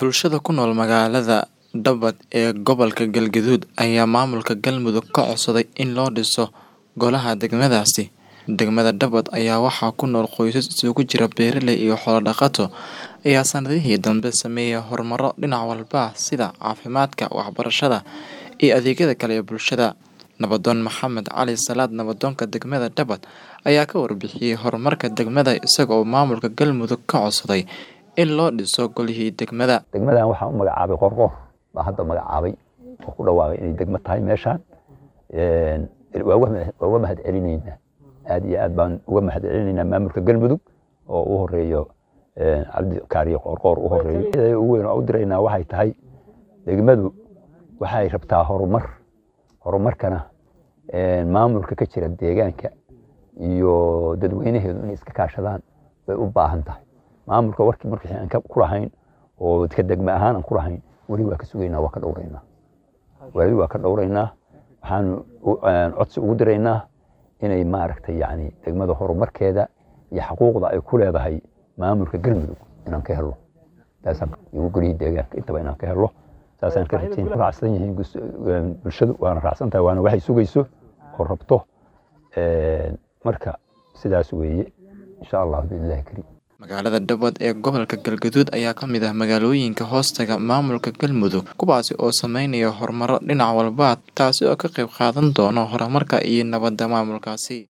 Bulshada ku nool magaalada Dhabad ee gobolka Galgaduud ayaa maamulka Galmudug ka codsaday in loo dhiso golaha degmadaasi. Degmada Dhabad ayaa waxaa ku nool qoysas isugu jira beeraley iyo xoolo dhaqato ayaa sanadihii dambe sameeyay horumaro dhinac walba ah sida caafimaadka, waxbarashada, iyo adeegyada kale ee bulshada. Nabadoon Maxamed Cali Salaad Nabadoonka degmada Dhabad ayaa ka warbixiyay horumarka degmada isaga oo maamulka Galmudug ka codsaday in loo dhiso golihii degmada. degmadan waxaa u magacaabay qorqor baa hadda magacaabay oo ku dhawaaqay inay degmo tahay meeshaan waa uga- waa uga mahad celinaynaa aad iyo aad baan uga mahad celinaynaa maamulka galmudug oo u horeeyo cabdi kaariye qorqoor u horeeyo Cidda ugu weyn oo u diraynaa waxay tahay degmadu waxay rabtaa horumar horumarkana maamulka ka jira deegaanka iyo dadweynaheedu inay iska kaashadaan bay u baahan tahay maamulka warkii markii aan ka ku lahayn oo ka degme ahaan aan ku lahayn weli waa ka sugaynaa waa ka dhowraynaa weli waa ka dhowraynaa waxaanu u- codsi ugu diraynaa inay maaragtay yani degmada horumarkeeda iyo xaquuqda ay ku leedahay maamulka galmudug inaan ka helo taasaan igu golihii deegaanka intaba inaan ka helo saasaan ka rajayn raacsan yihiin gus- bulshadu waana raacsan tahay waana waxay sugayso oo rabto marka sidaas weeye insha allah biillahi kariim Magaalada Dhabad ee gobolka Galgaduud ayaa ka mid ah magaalooyinka hoostaga maamulka Galmudug kuwaasi oo sameynaya horumaro dhinac walba ah taasi oo ka qayb qaadan doona horumarka iyo nabadda maamulkaasi.